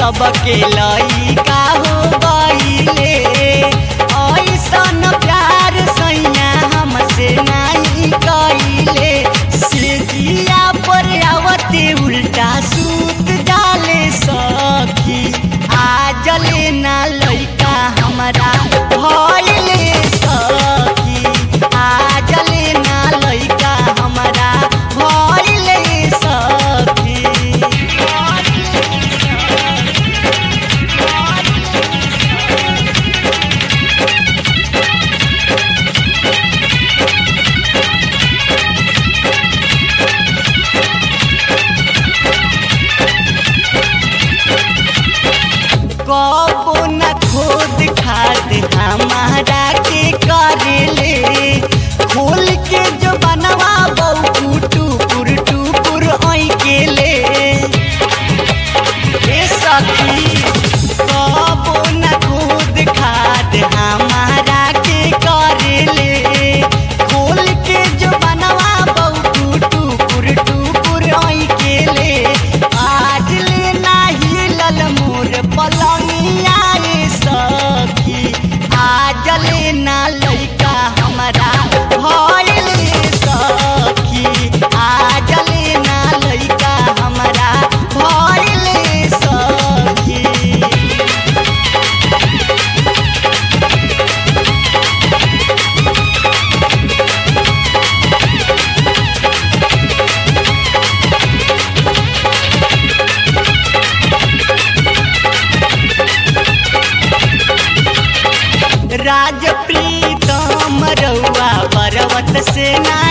सबके लइका हो गईले ऐसन प्यार सैया हमसे नहीं कइले सिजिया पर आवते उल्टा सूत डाले सखी आजले ना लइका हमरा भइले सखी आजले ना लइका हमरा भइले सखी कबो न खोद खाद हमारा के करेले खोल के जो बनवा बहू टुकुर टुकुर ओई के ले ए सखी कबो न खोद खाद हमारा के करेले खोल के जो बनवा बहू टुकुर टुकुर ओई के ले आज ले नाही लल मोर पलंगिया रे सखी आज ले ना लइका हमरा भइले सखी आज ले ना लइका हमरा भइले सखी राज प्रीतम रउआ पर्वत से ना